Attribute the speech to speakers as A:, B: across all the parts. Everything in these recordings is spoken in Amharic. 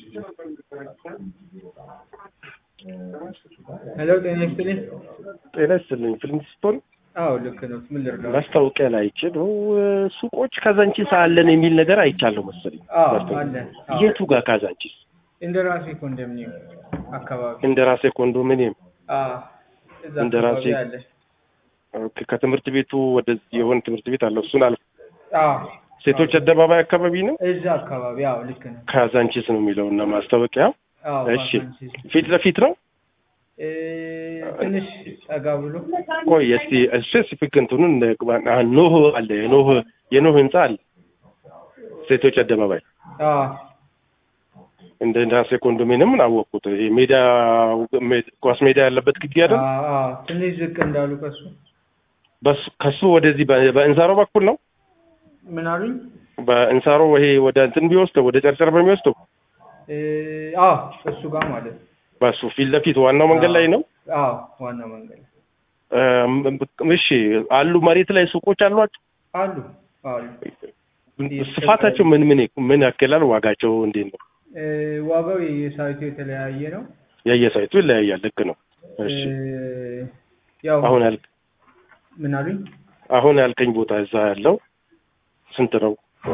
A: ሄሎ ጤና ይስጥልኝ።
B: ጤና ይስጥልኝ። ፊልም ስቶን
A: አዎ ልክ ነው። ምን ልርዳው?
B: ማስታወቂያ ላይ አይቼ ነው ሱቆች ካዛንቺስ አለን የሚል ነገር አይቻለሁ መሰለኝ።
A: አዎ
B: ማስታወቂያ።
A: አለ። አዎ
B: የቱ ጋር ካዛንቺስ?
A: እንደራሴ ኮንዶሚኒየም አካባቢ
B: እንደራሴ ኮንዶሚኒየም።
A: አዎ እዛ
B: እንደራሴ
A: አካባቢ አለ።
B: ኦኬ። ከትምህርት ቤቱ ወደዚህ የሆነ ትምህርት ቤት አለው። እሱን አልፎ
A: አዎ
B: ሴቶች አደባባይ አካባቢ ነው።
A: እዛ አካባቢ አዎ ልክ ነው።
B: ካዛንቺስ ነው የሚለው እና ማስታወቂያው
A: አዎ
B: እሺ።
A: ቫካንሲ
B: ፊት ለፊት ነው።
A: እ ትንሽ ጠጋ ብሎ
B: ቆይ እስቲ ስፔሲፊክ እንትኑን እንግባ- አ፣ ኖህ አለ የኖህ የኖህ ህንጻ አለ ሴቶች አደባባይ
A: አዎ
B: እንደ ራሴ ኮንዶሚኒየም ምን አወቅኩት። ይሄ ሜዳ ሜ- ኳስ ሜዳ ያለበት ግቢ አይደል?
A: አዎ አዎ ትንሽ ዝቅ እንዳሉ ከሱ
B: በሱ ከሱ ወደዚህ በ- በእንሳሮ በኩል ነው።
A: ምን አሉኝ?
B: በእንሳሮ ይሄ ወደ እንትን ቢወስደው ወደ ጨርጨር በሚወስደው
A: እ አዎ እሱ ጋር ማለት ነው።
B: በሱ ፊት ለፊት ዋናው መንገድ ላይ ነው።
A: አዎ ዋናው መንገድ
B: እም፣ እሺ አሉ መሬት ላይ ሱቆች አሏቸው።
A: አሉ አሉ።
B: ስፋታቸው ምን ምን ምን ያክላል? ዋጋቸው እንዴት ነው?
A: እ ዋጋው የሳይቱ የተለያየ ነው።
B: የየሳይቱ ይለያያል። ልክ ነው። እሺ
A: እ ያው
B: አሁን ያል
A: ምን አሉኝ?
B: አሁን ያልከኝ ቦታ እዛ ያለው ስንት ነው?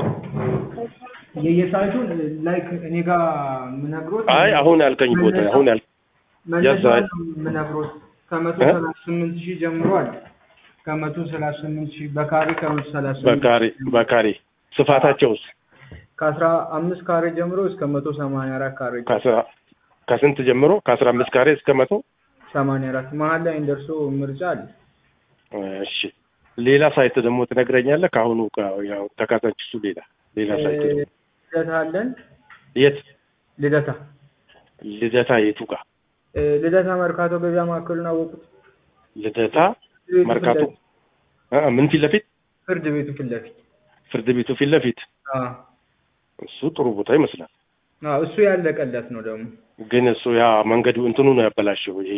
A: የየሳይቱን ላይክ እኔ ጋር የምነግሮት
B: አይ አሁን ያልከኝ ቦታ አሁን ያል
A: መነሻ
B: የዛ-
A: የምነግሮት ከመቶ
B: እ?
A: ሰላሳ ስምንት ሺህ ጀምሯል። ከመቶ ሰላሳ ስምንት ሺህ በካሬ ከመቶ ሰላሳ ስምንት
B: በካሬ በካሬ ስፋታቸውስ
A: ከአስራ አምስት ካሬ ጀምሮ እስከ መቶ ሰማንያ አራት ካሬ
B: ከአስራ ከስንት ጀምሮ ከአስራ አምስት ካሬ እስከ መቶ
A: ሰማንያ አራት መሀል ላይ እንደርሶ ምርጫ አለ።
B: እሺ ሌላ ሳይት ደግሞ ትነግረኛለህ? ከአሁኑ ከ- ያው ተካታችሱ ሌላ ሌላ ሳይት
A: እ
B: ደግሞ
A: ልደታ አለን።
B: የት
A: ልደታ
B: ልደታ የቱ ጋር
A: እ ልደታ መርካቶ ገበያ ማዕከሉን አወቁት?
B: ልደታ
A: ፍርድ ቤቱ
B: መርካቶ
A: ፊት ለፊት-
B: አ ምን ፊት ለፊት
A: ፍርድ ቤቱ ፊት ለፊት
B: ፍርድ ቤቱ ፊት ለፊት
A: አዎ
B: እሱ ጥሩ ቦታ ይመስላል።
A: አዎ እሱ ያለቀለት ነው ደግሞ
B: ግን እሱ ያ መንገዱ እንትኑ ነው ያበላሸው። ይሄ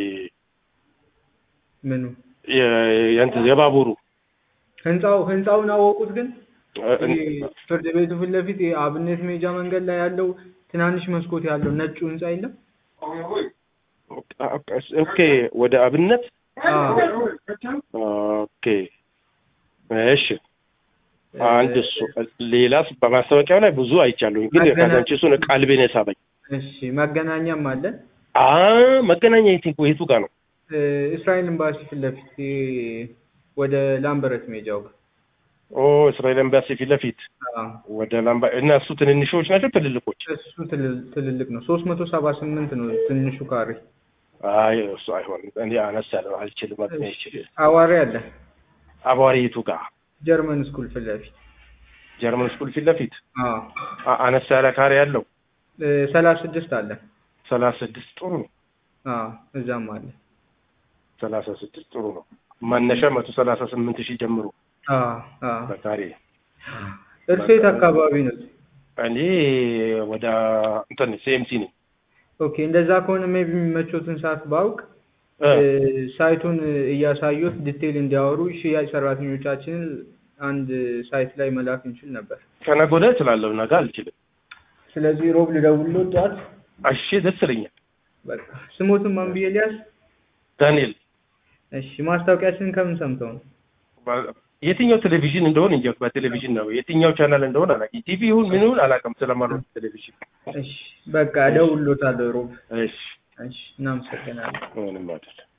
A: ምኑ
B: የ- የእንትን የባቡሩ
A: ህንጻው ህንጻውን አወቁት ግን
B: እ-
A: ይሄ ፍርድ ቤቱ ፊት ለፊት ይሄ አብነት ሜጃ መንገድ ላይ ያለው ትናንሽ መስኮት ያለው ነጩ ህንጻ የለም?
B: ኦኬ ወደ አብነት
A: አዎ
B: ኦኬ እሺ አንድ እሱ ሌላስ በማስታወቂያው ላይ ብዙ አይቻለሁኝ፣ ግን
A: መገናኛ-
B: የካዛንቺሱን ቀልቤን የሳበኝ
A: እሺ መገናኛም አለ።
B: አ መገናኛ የት የቱ ጋር ነው?
A: እ እስራኤል ኤምባሲ ፊት ለፊት ይሄ ወደ ላምበረት ሜጃው ጋር
B: ኦ እስራኤል ኤምባሲ ፊት ለፊት
A: አዎ
B: ወደ ላምባ እና እሱ ትንንሾች ናቸው ትልልቆች?
A: እሱ ትልል- ትልልቅ ነው። ሶስት መቶ ሰባ ስምንት ነው ትንሹ ካሬ።
B: አይ እሱ አይሆንም። እኔ አነስ ያለ አልችልም። አቅሜ አይችልም።
A: አዋሪ አለ።
B: አቧሪ የቱ ጋር?
A: ጀርመን ስኩል ፊት ለፊት
B: ጀርመን ስኩል ፊት ለፊት
A: አዎ
B: አ- አነስ ያለ ካሬ ያለው
A: እ ሰላሳ ስድስት አለ።
B: ሰላሳ ስድስት ጥሩ ነው።
A: አዎ እዛም አለ።
B: ሰላሳ ስድስት ጥሩ ነው። መነሻ መቶ ሰላሳ ስምንት ሺህ ጀምሮ
A: አዎ አዎ
B: በካሬ
A: እርሴት አካባቢ ነው።
B: እኔ ወደ እንትን ሲኤምሲ ነኝ።
A: ኦኬ እንደዛ ከሆነ ሜቢ የሚመቾትን ሰዓት ባውቅ
B: እ፣
A: እ ሳይቱን እያሳዩት ዲቴይል እንዲያወሩ ሽያጭ ሰራተኞቻችንን አንድ ሳይት ላይ መላክ እንችል ነበር።
B: ከነገ ወዲያ እችላለሁ፣ ነገ አልችልም።
A: ስለዚህ ሮብ ልደውልልዎት ጠዋት።
B: እሺ ደስ ይለኛል።
A: በቃ ስሞትን ማን ብዬ ሊያዝ?
B: ዳንኤል
A: እሺ ማስታወቂያችንን ከምን ሰምተው ነው?
B: ባ- የትኛው ቴሌቪዥን እንደሆነ እንጃ። በቴሌቪዥን ነው የትኛው ቻናል እንደሆነ አላውቅም። ቲቪ ይሁን ምን ይሁን አላውቅም። ስለማልወድ ቴሌቪዥን።
A: እሺ በቃ እደውልልዎታለሁ ሮብ።
B: እሺ
A: እሺ እናመሰግናለን።
B: ምንም አይደለም።